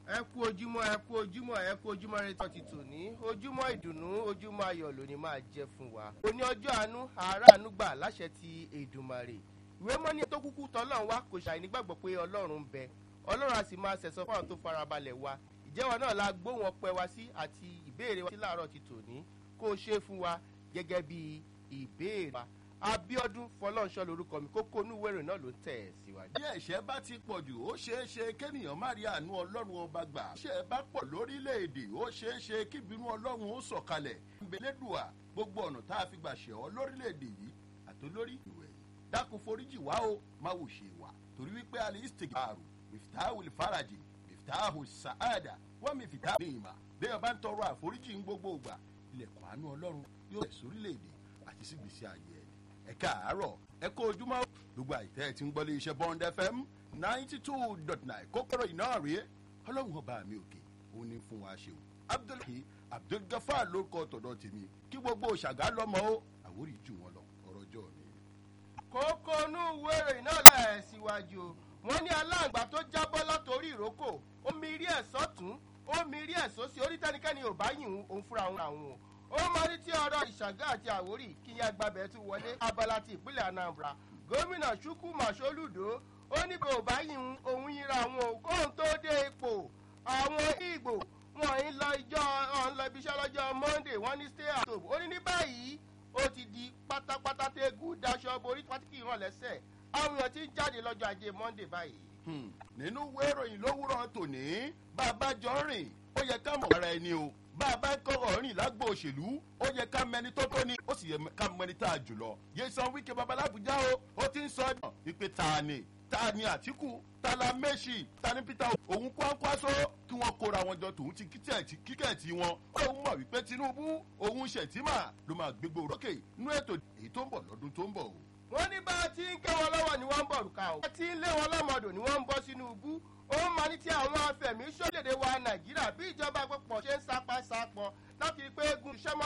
ẹ kú ojúmọ́ ẹ kú ojúmọ́ ẹ kú ojúmọ́ rẹ tán ti tò ní ojúmọ́ ìdùnnú ojúmọ́ ayọ̀ lónìí máa jẹ́ fún wa. òní ọjọ́ àánú àáràánú gbà láṣẹ ti èdùmàrè ìwé mọ́ni tó kúkú tọ́lọ́run wa kò ṣàì nígbàgbọ́ pé ọlọ́run ń bẹ ọlọ́run a sì máa ṣẹ̀sọ́ fún àwọn tó farabalẹ̀ wa ìjẹ́wọ́ náà la gbóhùn ọpẹ́ wa sí àti ìbéèrè wa sí láàárọ̀ ti tò ní kó o ṣe fún wa gẹ́gẹ́ bí ìbéèrè wa abiodun fọlọ́nṣọ́ lorúkọ mi kókó inú ìwé ìròyìn náà ló tẹ̀ ẹ́ síwájú. bí ẹ̀ṣẹ̀ bá ti pọ̀ jù ó ṣeé ṣe kéèyàn má rí àánú ọlọ́run ọba gbà. ṣé ẹ bá pọ̀ lórílẹ̀‐èdè ó ṣeé ṣe kí ìbínú ọlọ́run ó sọ̀kalẹ̀. ìbẹ̀lẹ́dùà gbogbo ọ̀nà tá a fi gbà ṣẹ̀ ọ́ lórílẹ̀‐èdè yìí àtolórí ìwẹ̀ yìí. dákun foríjì wá o má wò ṣe wà torí wípé alẹ́ ìsìtìgàrù mìfìtàhù faraji mìfìtàhù sàádà wọ́n mìfìtàhù ní ìmà bẹ́ẹ̀ bá ń tọrọ àforíjì ń gbogbo ìgbà ilẹ̀kùn àánú ọlọ́run yóò rẹ̀ sórílẹ̀‐èdè àti sígbèsí ayé ẹni ẹ káàárọ̀ ẹ kó ojúmọ́ gbogbo àìtẹ́ ẹ ti ń gbọ́lé iṣẹ́ bond fm ninety two dot nine kókóró iná rèé ọlọ́run ọba mi òkè ó ní fún wa ṣeun abdulhi abdulgafar lórúkọ tọ̀dọ̀ tèmi kí gbogbo ṣàgá lọ́mọ ó àwòrì jù wọn lọ ọ̀rọ̀ ọjọ́ mi. kókó inú ìwé ìròyìn náà lẹ̀ síwájú o wọ́n ní aláǹgbá tó jábọ́ látòrí ìrókò ó mi rí ẹ̀ sọ́tún ó mi rí ẹ̀ sósì orí tẹ́nikẹ́ni ò bá yìn òun fúnra òun àwọn o ó máa ní tí ọ̀rọ̀ ìṣàgá àti àwórì kí yẹn agbábẹ́ tún wọlé abala ti ìpínlẹ̀ anambra gómìnà chukwu masoludo ó ní kò bá yin òun yinra àwọn òkóhùn tó dé ipò àwọn ìgbò wọn ń lọ ìjọ ọ̀n lọ ibiṣẹ́ lọ́jọ́ monday wọ́n ní stay at home ó ní ní báyìí ó ti di pátápátá tẹ́gùn daṣọ borí pátíkì ìràn lẹ́sẹ̀ àwọn èèyàn ti ń jáde lọ́jọ́ ajé monday báyìí. nínú ìwé ìròyìn lówùrọ̀ tòní bàbá jọ rìn ó yẹ ká mọ̀ ara ẹni o bá a bá kọ́kọ́ rìn lágbo òṣèlú ó yẹ ká mẹni tó tó ni ó sì yẹ ká mẹni tá a jùlọ. yéṣan wíkẹ́ babalábùjá o ó ti ń sọ ọ́ ìpè ta ni ta ni àtìkù ta la méṣì ta ni peter òun kwánkwaso kí wọ́n kóra wọn jọ tòun ti kíkẹ́ẹ̀tì wọn. òun mọ̀ wípé tinubu òun ṣètìmà ló máa gbégbó rókè nínú ètò èyí tó ń bọ̀ lọ́dún tó ń bọ̀ o. wọ́n ní bá a ti ń ké wọn lọ́wọ́ ni wọ́n ń bọ̀ rùkà o. bá a ti ń lé wọn lọ́mọdò ni wọ́n ń bọ́ sínú ibú ó máa ní tí àwọn afẹ̀mí sódèdè wa nàìjíríà bí ìjọba àpapọ̀ ṣe ń sapá sapọ̀ láti rí pé egun iṣẹ́ mọ́